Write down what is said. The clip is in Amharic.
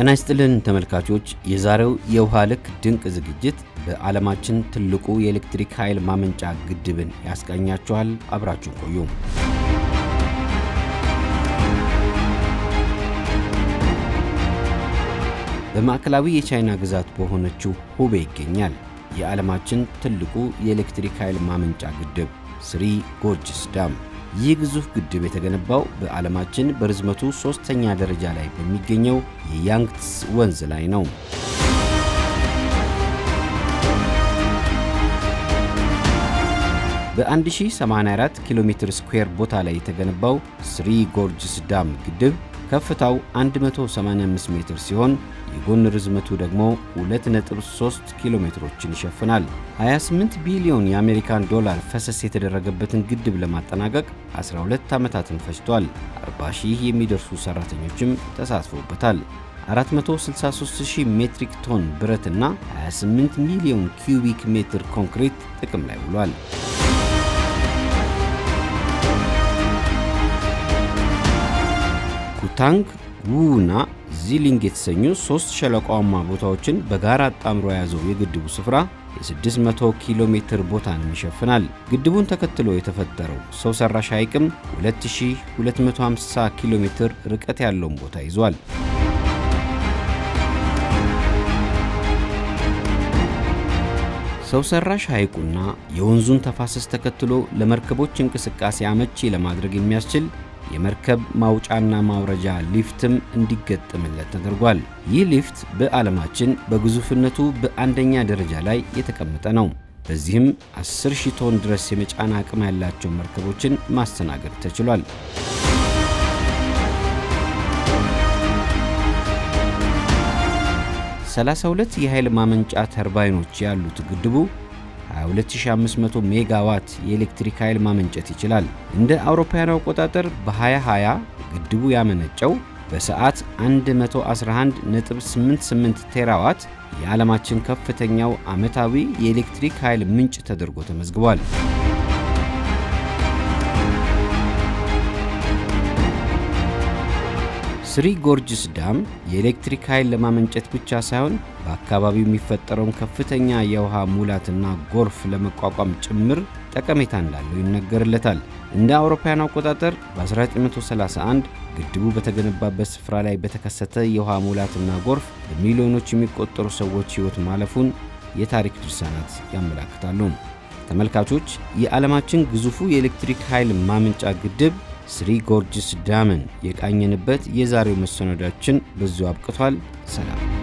ጤና ይስጥልን ተመልካቾች፣ የዛሬው የውሃ ልክ ድንቅ ዝግጅት በዓለማችን ትልቁ የኤሌክትሪክ ኃይል ማመንጫ ግድብን ያስቃኛችኋል። አብራችሁን ቆዩ። በማዕከላዊ የቻይና ግዛት በሆነችው ሁቤ ይገኛል የዓለማችን ትልቁ የኤሌክትሪክ ኃይል ማመንጫ ግድብ ስሪ ጎርጅስ ዳም። ይህ ግዙፍ ግድብ የተገነባው በዓለማችን በርዝመቱ ሦስተኛ ደረጃ ላይ በሚገኘው የያንግትስ ወንዝ ላይ ነው። በ1084 ኪሎ ሜትር ስኩዌር ቦታ ላይ የተገነባው ስሪ ጎርጅስ ዳም ግድብ ከፍታው 185 ሜትር ሲሆን የጎን ርዝመቱ ደግሞ 2.3 ኪሎ ሜትሮችን ይሸፍናል። 28 ቢሊዮን የአሜሪካን ዶላር ፈሰስ የተደረገበትን ግድብ ለማጠናቀቅ 12 ዓመታትን ፈጅቷል። 40 ሺህ የሚደርሱ ሠራተኞችም ተሳትፎበታል። 463,000 ሜትሪክ ቶን ብረትና 28 ሚሊዮን ኪዩቢክ ሜትር ኮንክሪት ጥቅም ላይ ውሏል። ኩታንግ ውና ዚሊንግ የተሰኙ ሦስት ሸለቋማ ቦታዎችን በጋራ አጣምሮ የያዘው የግድቡ ስፍራ የ600 ኪሎ ሜትር ቦታንም ይሸፍናል። ግድቡን ተከትሎ የተፈጠረው ሰው ሠራሽ ሐይቅም 2250 ኪሎ ሜትር ርቀት ያለውን ቦታ ይዟል። ሰው ሠራሽ ሐይቁና የወንዙን ተፋሰስ ተከትሎ ለመርከቦች እንቅስቃሴ አመቺ ለማድረግ የሚያስችል የመርከብ ማውጫና ማውረጃ ሊፍትም እንዲገጠምለት ተደርጓል። ይህ ሊፍት በዓለማችን በግዙፍነቱ በአንደኛ ደረጃ ላይ የተቀመጠ ነው። በዚህም 10 ሺህ ቶን ድረስ የመጫን አቅም ያላቸው መርከቦችን ማስተናገድ ተችሏል። ሰላሳ ሁለት የኃይል ማመንጫ ተርባይኖች ያሉት ግድቡ 22500 ሜጋዋት የኤሌክትሪክ ኃይል ማመንጨት ይችላል። እንደ አውሮፓውያኑ አቆጣጠር በ2020 ግድቡ ያመነጨው በሰዓት 111.88 ቴራዋት የዓለማችን ከፍተኛው ዓመታዊ የኤሌክትሪክ ኃይል ምንጭ ተደርጎ ተመዝግቧል። ስሪ ጎርጅስ ዳም የኤሌክትሪክ ኃይል ለማመንጨት ብቻ ሳይሆን በአካባቢው የሚፈጠረውን ከፍተኛ የውሃ ሙላትና ጎርፍ ለመቋቋም ጭምር ጠቀሜታ እንዳለው ይነገርለታል። እንደ አውሮፓውያን አቆጣጠር በ1931 ግድቡ በተገነባበት ስፍራ ላይ በተከሰተ የውሃ ሙላትና ጎርፍ በሚሊዮኖች የሚቆጠሩ ሰዎች ሕይወት ማለፉን የታሪክ ድርሳናት ያመላክታሉ። ተመልካቾች፣ የዓለማችን ግዙፉ የኤሌክትሪክ ኃይል ማመንጫ ግድብ ስሪ ጎርጅስ ዳምን የቃኘንበት የዛሬው መሰናዷችን በዚሁ አብቅቷል። ሰላም።